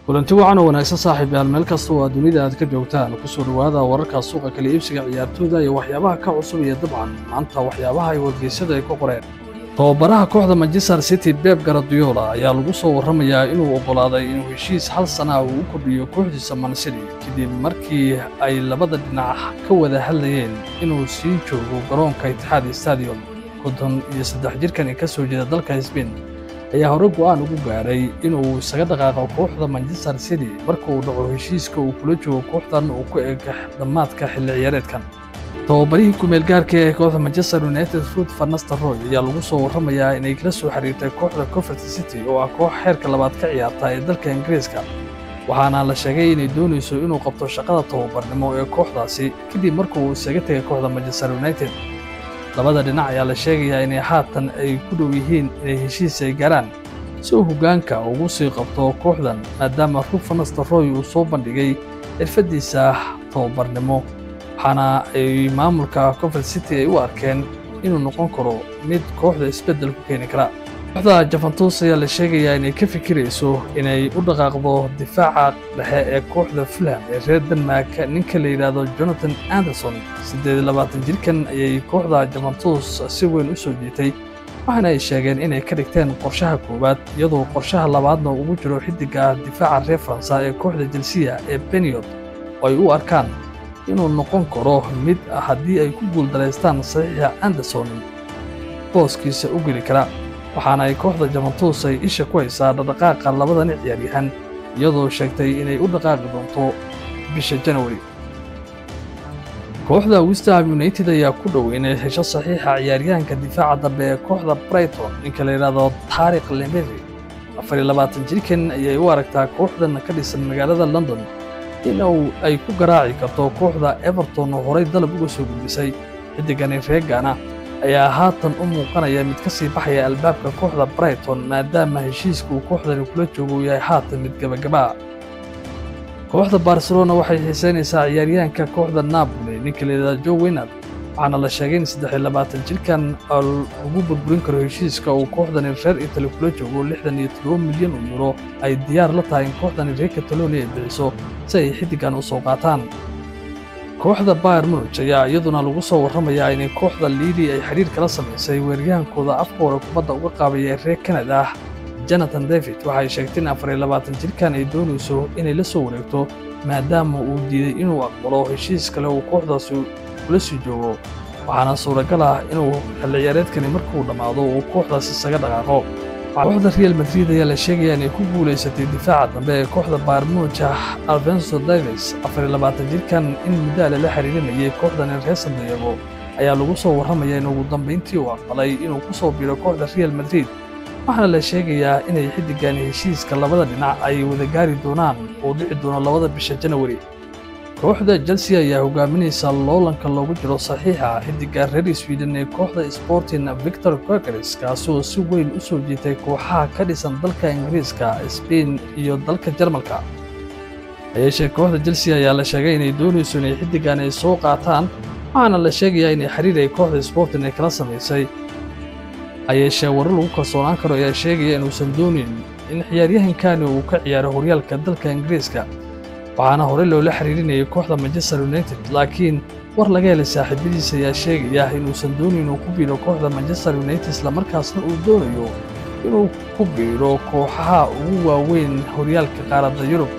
kulanti wacan oo wanaagsan saaxiib yaal meel kasta oo aad dunida aad ka joogtaan kusoo dhowaada wararka suuqa kala iibsiga ciyaartooyda iyo waxyaabaha ka cusub iyo dabcan maanta waxyaabaha ay wargeysyada ay ku qoreen tababaraha kooxda manchester city beb garadiola ayaa lagu soo warramayaa inuu oggolaaday inuu heshiis hal sana uu u kordhiyo kooxdiisa mancity kadib markii ay labada dhinac ka wada hadlayeen inuu sii joogo garoonka itixaad stadium konton iyo saddex jirkan ka soo jeeda dalka sbain ayaa hore go'aan ugu gaaray inuu isaga dhaqaaqo kooxda manchester city marka uu dhaco heshiiska uu kula joogo kooxdan uu ku eg dhammaadka xilli ciyaareedkan tababarihii kumeelgaarka ee kooxda manchester united ruud farnaster roy ayaa lagu soo warramayaa inay kala soo xiriirtay kooxda covert city oo ah koox xeerka labaad ka ciyaarta ee dalka ingiriiska waxaana la sheegay inay doonayso inuu qabto shaqada tababarnimo ee kooxdaasi kadib markuu isaga tegay kooxda manchester united labada dhinac ayaa la sheegayaa inay haatan ay ku dhow yihiin inay heshiis ay gaaraan si uu hoggaanka ugu sii qabto kooxdan maadaama ruud farnaster roy uu soo bandhigay xirfaddiisa tababarnimo waxaana ay maamulka covert city ay u arkeen inuu noqon karo mid kooxda isbeddel ku keeni kara kooxda jafantus ayaa la sheegayaa inay ka fikirayso inay u dhaqaaqdo difaaca dhexe ee kooxda fulham ee reer denmark ninka la yidhaahdo jonathan anderson siddeed iyo labaatan jirkan ayay kooxda jafantus si weyn u soo jiitay waxaana ay sheegeen inay ka dhigteen qorshaha koowaad iyadoo qorshaha labaadna ugu jiro xiddiga difaaca reer faransa ee kooxda jelsiya ee beniod oo ay u arkaan inuu noqon karo mid haddii ay ku guuldaraystaan saxiixa anderson booskiisa u geli kara waxaana ay kooxda jamantus ay isha ku haysaa dhaqdhaqaaqa labadani ciyaaryahan iyadoo sheegtay inay u dhaqaaqi doonto bisha janawari kooxda westham united ayaa ku dhow inay hesho saxiixa ciyaaryahanka difaaca dambe ee kooxda brighton ninka la yidhaahdo taariq lemeri afar iyo labaatan jirkan ayay u aragtaa kooxdan ka dhisan magaalada london inuu ay ku garaaci karto kooxda everton oo horay dalab uga soo gudbisay xiddigani reegana ayaa haatan u muuqanaya mid ka sii baxaya albaabka kooxda brighton maadaama heshiiska uu kooxdani kula joogo uu yahay haatan mid gebagabaa kooxda barcelona waxay xiisaynaysaa ciyaaryahanka kooxda napoli ninka layidhahda jo winard waxaana la sheegay in saddex iyo labaatan jirkan lagu burburin karo heshiiska uu kooxdani reer itali kula joogo lixdan iyo toddoba milyan oo yuro ay diyaar la tahay in kooxdani reer catalonia ay bixiso si ay xiddigan u soo qaataan kooxda bayer munuj ayaa iyaduna lagu soo warramayaa inay kooxda liidi ay xidhiir kala samaysay weeryahankooda afka hore kubadda uga qaabaya ee reer kanada ah jonathan david waxay sheegtay in afar iyo labaatan jirkan ay doonayso inay la soo wareegto maadaama uu diiday inuu aqbalo heshiis kale uu kooxdaasi kula sii joogo waxaana suuragal ah inuu xilli ciyaareedkani markuu dhammaado uu kooxdaas isaga dhaqaaqo kooxda real madrid ayaa la sheegayaa inay ku guulaysatay difaaca dambe ee kooxda baarmuuja alvenso davis afar iyo labaatan jirkan in muddaale la xiriirinayay kooxdani reer sandiego ayaa lagu soo warramaya in ugu dambayntii uu aqbalay inuu ku soo biiro kooxda real madrid waxaana la sheegayaa inay xiddigani heshiiska labada dhinac ay wada gaari doonaan uu dhici doono labada bisha janawari kooxda chelsea ayaa hogaaminaysa loolanka loogu jiro saxiixa xiddiga reer sweden ee kooxda sporting victor quakers kaasoo si weyn u soo jiitay kooxaha ka dhisan dalka ingiriiska sbain iyo dalka jarmalka hayeeshee kooxda chelsea ayaa la sheegay inay doonayso inay xiddigan ay soo qaataan waxaana la sheegayaa inay xiriir ay kooxda sporting ay kala samaysay hayeeshee warar lagu kalsoonaan karo ayaa sheegaya inuusan doonin in ciyaaryahankani uu ka ciyaaro horyaalka dalka ingiriiska waxaana horey loola xiriirinayay kooxda manchester united laakiin war laga helay saaxiibadiisa ayaa sheegaya inuusan doonin inuu ku biiro kooxda manchester united islamarkaasna uu doonayo inuu ku biiro kooxaha ugu waaweyn horyaalka qaaradda yurub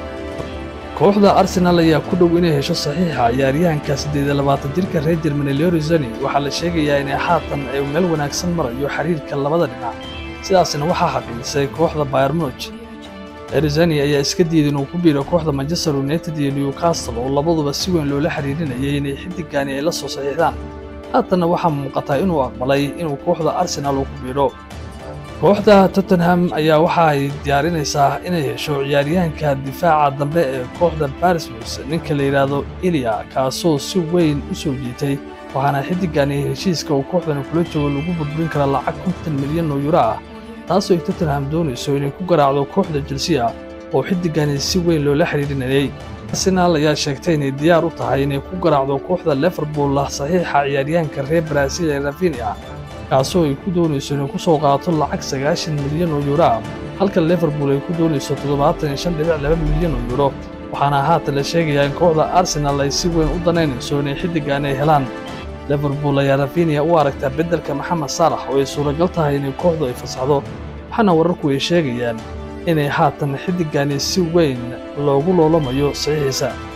kooxda arsenal ayaa ku dhow inay hesho saxiixa ciyaaryahanka siddeed iyo labaatan jirka reer jermani leorizoni waxaa la sheegayaa inay haatan ay meel wanaagsan marayo xiriirka labada dhinac sidaasna waxaa xaqiijisay kooxda bayermuj erizani ayaa iska diiday inuu ku biiro kooxda manchester united iyo newcastle oo labaduba si weyn loola xiriirinayay inay xiddigani ay la soo saxiixdaan haatanna waxaa muuqataa inuu aqbalay inuu kooxda arsenal uu ku biiro kooxda tottenham ayaa waxa ay diyaarinaysaa inay hesho ciyaaryahanka difaaca dambe ee kooxda barismus ninka la yidhaahdo ilia kaasoo si weyn u soo jiitay waxaana xiddigani heshiiska uu kooxdani kula joogo lagu burburin kara lacag kontan milyan oo yuro ah taasoo ay tottenham doonayso inay ku garaacdo kooxda jelsiya oo xiddigani si weyn loola xidhiirinayay arsenaal ayaa sheegtay inay diyaar u tahay inay ku garaacdo kooxda liverpool saxiixa ciyaaryahanka reer baraaziil ee rafinia kaasoo ay ku doonayso inay ku soo qaato lacag sagaashan milyan oo yuuro ah halka liverpool ay ku doonayso toddobaatan iyo shan dhibic laba milyan oo yuro waxaana haatan la sheegayaa in kooxda arsenal ay si weyn u danaynayso inay xiddigan ay helaan liverpool ayaa rafinia u aragtaa beddelka maxamed saalax oo ay suuragal tahay inay kooxdu ay fasaxdo waxaana wararku ay sheegayaan inay haatan xiddigani si weyn loogu loolamayo saxiixiisa